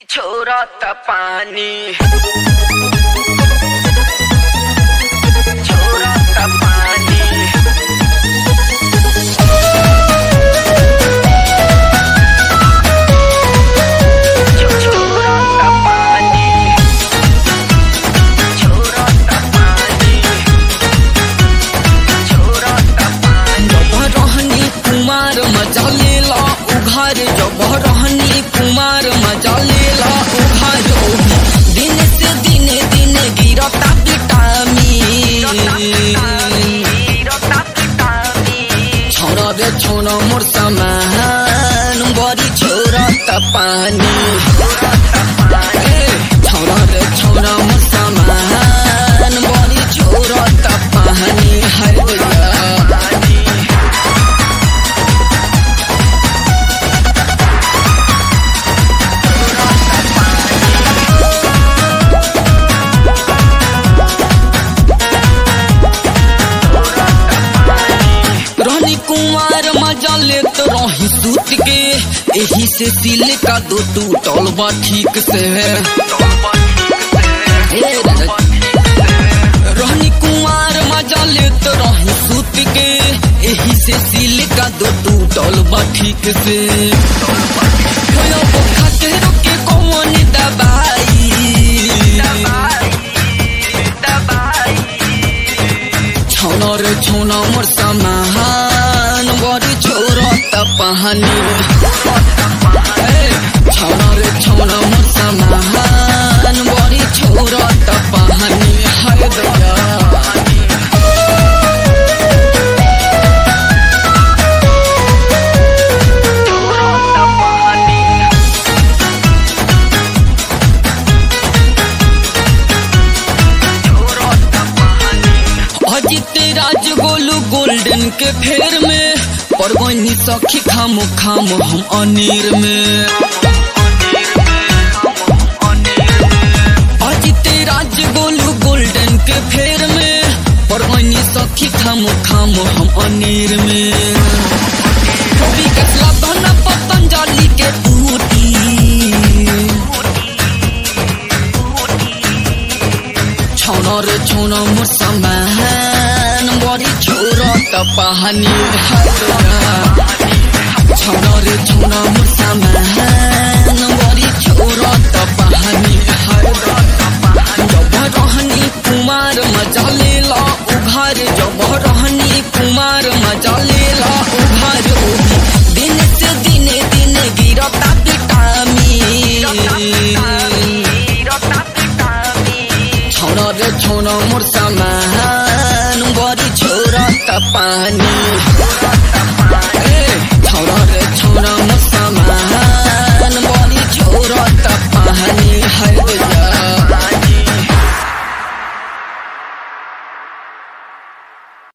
छोरत पानी छोरत पानी छो- छोरत पानी छोरत पानी छोरत पानी जब रहनी कुमार मजा लेला उघार जब रहनी कुमार मजा लेला उघार दिन से दिन दिन गिरता विटामिन छोरा रे छोरा मोर समान बड़ी छोरा त पानी ए, छोरा रे छोरा मोर समान बड़ी छोरा त पानी हर गया रहनी कुमार मजा लेत रही सूत के एही से सिल का दो टूटल बा ठीक से हे राजा। रहनी कुमार मजा लेत रही सूत के एही से सिल का दो टूटल बा ठीक से होयो बोखा के रोके कौन दबाई छौना रे छौना मोर समान बड़ी छोरा त पहानी छौना रे छौना मोर समान बड़ी छोरा त पहानी हर दया अजित राज गोलू गोल्डन के फेर में परवनी सखी खाम खाम हम अनीर में अजित राज गोलू गोल्डन के फेर में परवनी सखी खाम खाम हम अनीर में कभी कसला बना पतंजलि के बूटी छौना रे छौना मोर समान बड़ी छोरा त पहानी छौना रे छौना मोर समान बड़ी छोरा त पहानी जब रहनी कुमार मजा लेला उघार जब रहनी कुमार मजा लेला उघार दिन से दिन दिन गिरता विटामिन छौना रे छौना मोर समान बड़ी छोरा त पानी